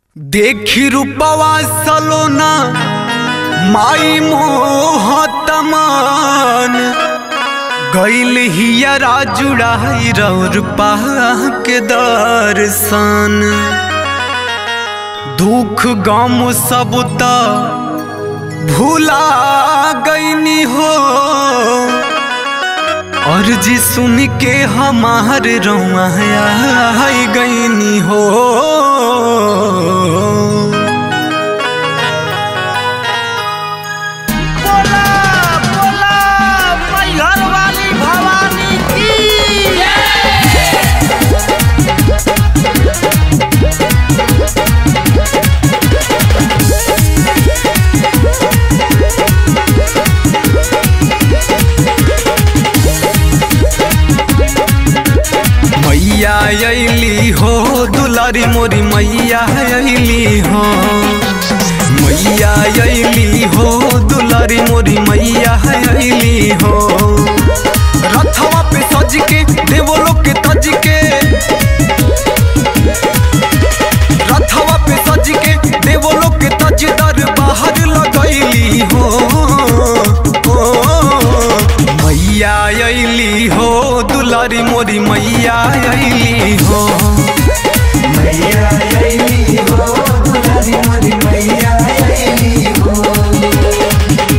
देखी रूपवा सलोना माई मोहतमान गईल हियरा जुड़ाई रौर के दर्शन दुख गम सब त भूला गईनी हो अर्जी सुन के हमार रौआ गईनी हो बोला बोला मैहर वाली भवानी की मैया अली हो दुलारी मोरी मैया अली हो मैया अली हो दुलारी मोरी मैया अली हो रथवा पे सज के देवलो के तज के रथवा पे सज के देवलो के तज दर बाहर लगैली हो ओ, मैया अली हो दुलारी मोरी मैया अली हो मैया अइली हो दुलारी मोरी मैया अइली हो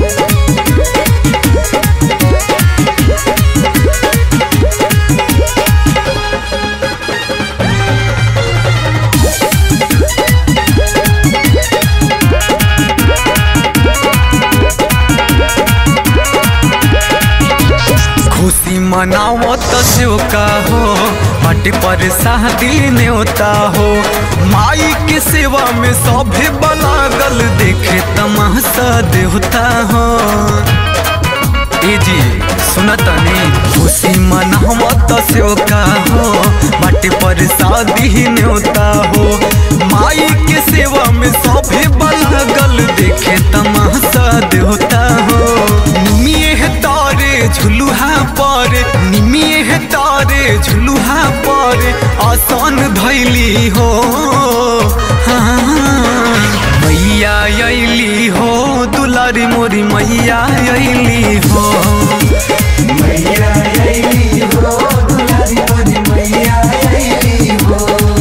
खुशी मनाओ तो जो का हो बट पर शादी न्योता हो माई के सेवा में सभे बलागल देखे तमाशा देवता हो ए जी सुनतनी खुशी मनाओ तो जो का हो बट पर शादी न्योता हो माई के सेवा में सभे बलागल देखे तमाशा देवता हो निमिये है तारे झुलुहा पर निमिये है तारे झुलुहा पर आसान धैली हो हाँ, मैया अली हो दुलारी मोरी मैया अली हो मैया अइली हो दुलारी मोरी मैया अइली हो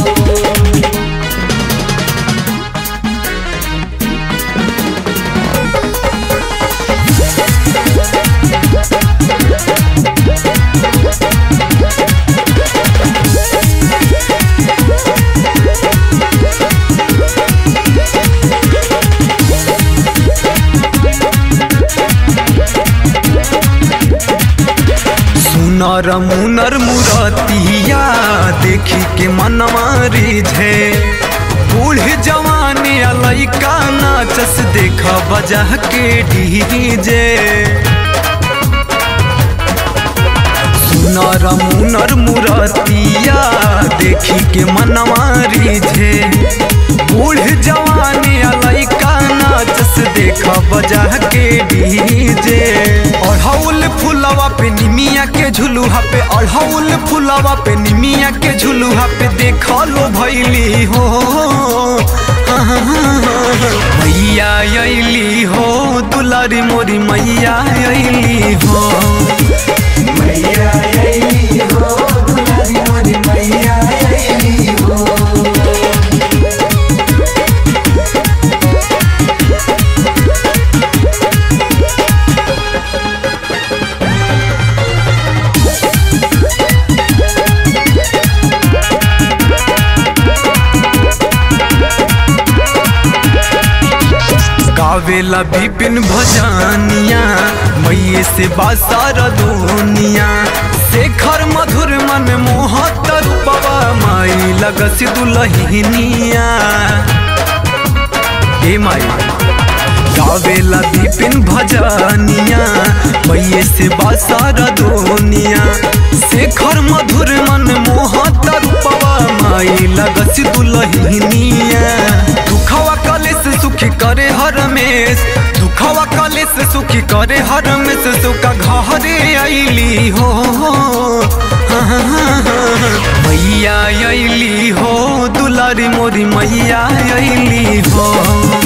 सुनर मुनर मुरतिया देखी के मनवा रिझे बूढ़े जवानी आ लइका नाचस देख बजा के डीजे सुनर मुनर मुरतिया देखी के मनवा रिझे बूढ़े जवानी आ लइका नाचस देख बजा के डीजे अढ़ौल फुलवा पे निमिया के झुलुहा पे अढ़ौल फुलवा पे निमिया के झुलुहा पे देख लो भैली हो मैया अली हो दुलारी मोरी मैया अली हो मैया अइली हो दुलारी मोरी मैया अइली हो गावेला विपिन भजनिया मैये से बासार दुनिया शेखर मधुर मन मोहत रूपवा माई लगस दुलहिनिया ए माई गावेला विपिन भजनिया मैये से बासार दुनिया शेखर मधुर मन मोहत रूपवा माई लगस दुलहिनिया दुखवा कलेस सुखी करे हर मेस दुखवा कलेस सुखी करे हर मेस सुखा घरे अली हो मैया अली हो दुला दुलारी मोरी मैया अली हो